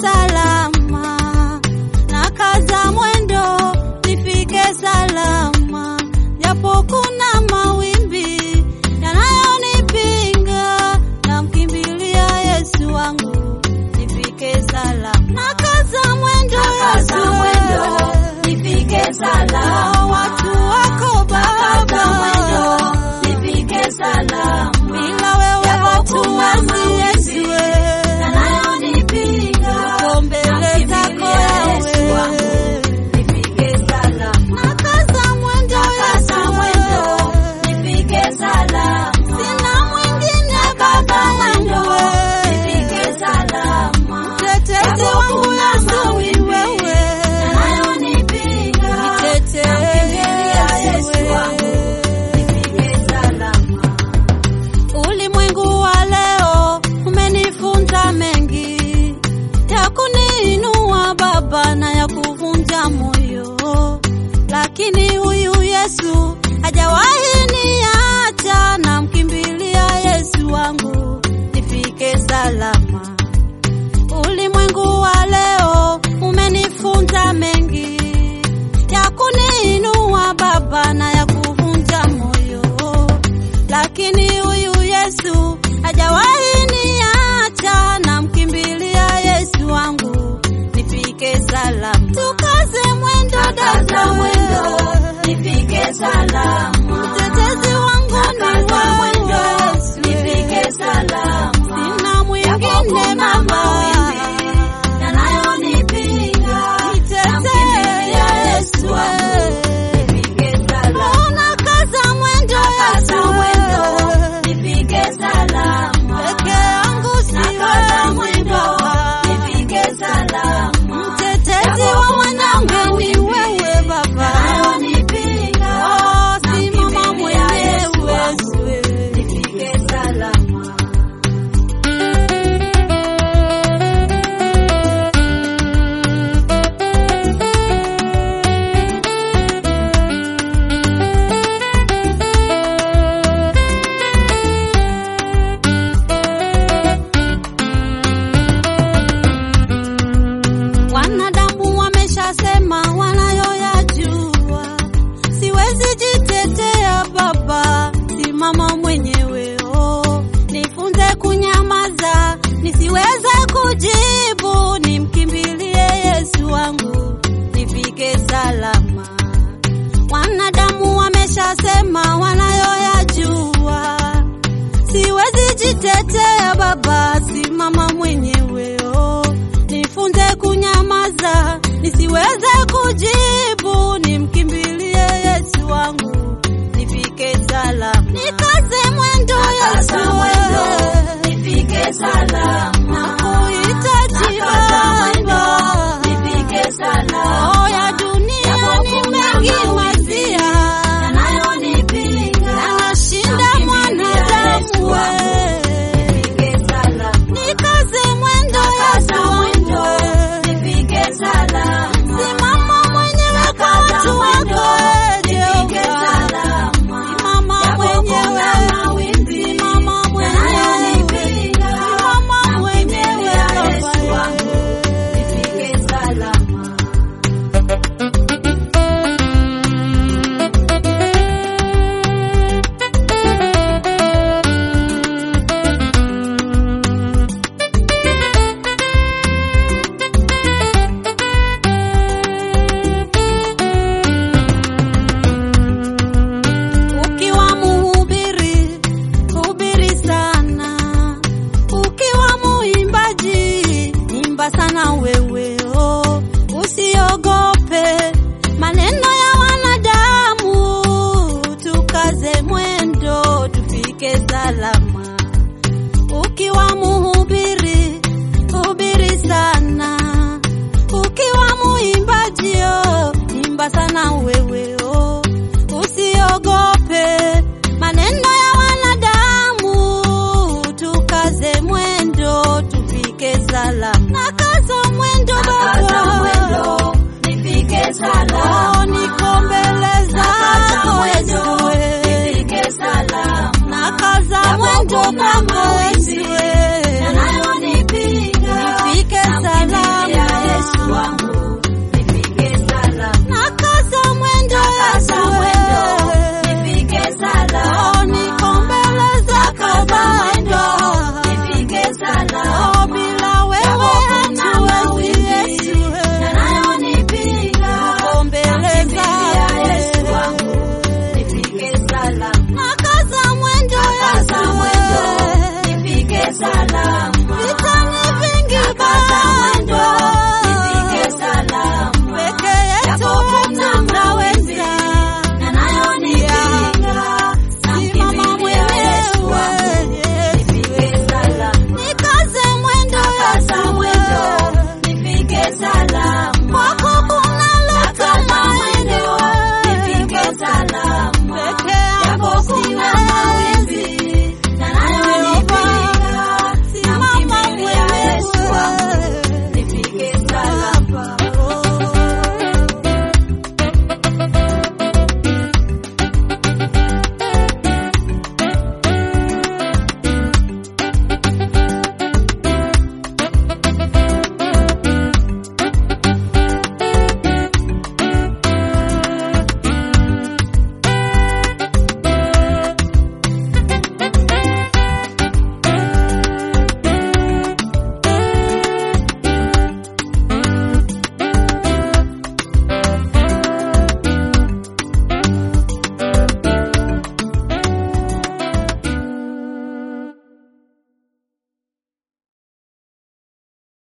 salama, na kaza mwendo nifike salama, japo kuna mawimbi yanayonipinga, namkimbilia Yesu wangu nifike salama, na kaza mwendo Nakaza Yesu, mwendo, nifike salama. Oh, watu wako Nakaza Baba, mwendo, nifike salama. bila wewe Japo watu kuna wazi mawimbi Yesu yanayonipinga, Uko mbele zako namkimbilia Yesu yawe wangu, nifike salama. nakaza mwendo Nakaza Yesu mwendo, nifike salama. sina mwingine Nakaza baba mwendo, yangu nifike salama. mtetezi Japo wangu kuna Yesu ni mawimbi wewe yanayonipinga, namkimbilia Yesu wangu, nifike salama. Ulimwengu wa leo umenifunza mengi ya kuniinua Baba na ya kuvunja moyo, lakini huyu Yesu hajawahi niacha, namkimbilia Yesu wangu nifike salama. Ulimwengu wa leo umenifunza mengi ya kuniinua Baba na ya kuvunja moyo, lakini huyu Yesu hajawahi niacha, namkimbilia Yesu wangu nifike salama. Tukaze mwendo Nakaza dada, mwendo, nifike salama. mtetezi wangu ni Nakaza mwendo, wewe Yesu, nifike salama. sina Japo mwingine kuna Baba. mawimbi yanayonipinga, namkimbilia Yesu wangu, nifike salama. Nakaza mwendo Nakaza Yesu, mwendo, nifike salama. peke yangu Nakaza mwendo, siwezi nifike salama. Mtetezi wa mwanangu ni wewe Baba, Yanayonipinga, oh, simama namkimbilia Yesu mwenyewe wangu, Yesu. nifike salama. Wanadamu wameshasema wanayoyajua, siwezi jitetea Baba, simama mwenyewe oh. Nifunze kunyamaza, nisiweze kujibu, nimkimbilie Yesu wangu, nifike salama. Wanadamu wameshasema wanayoyajua, siwezi jitetea Baba, simama mwenyewe oh. Nifunze kunyamaza, nisiweze kujibu, nimkimbilie Yesu wangu, nifike salama. Nikaze mwendo Yesu, Nakaza mwendo, nifike salama. nakuhitaji Nakaza mwendo, Baba. nifike salama. Oh, ya dunia ni mengi mazia, Yanayonipinga, yanashinda mwanadamu we. nifike salama. Nikaze mwendo Nakaza Yesu mwendo, wangu, nifike salama. simama mwenyewe kwa watu wako Nifike Jehova. salama. Simama Japo kuna mwenyewe, mawimbi simama mwenyewe, yanayonipinga, simama mwenyewe namkimbilia Yesu Baba. wangu, nifike salama. Ukiwa muhubiri, hubiri sana. Ukiwa muimbaji, imba sana wewe oh. Usiogope maneno ya wanadamu, tukaze mwendo tufike salama. Ukiwa muhubiri, hubiri sana. Ukiwa muimbaji oh, imba sana wewe oh. Usiogope maneno ya wanadamu, tukaze mwendo tufike salama. Nakaza mwendo Nakaza Baba, mwendo, nifike salama. oh, niko mbele Nakaza zako mwendo, Yesu, nifike salama. nakaza Japo mwendo kuna kwako mawimbi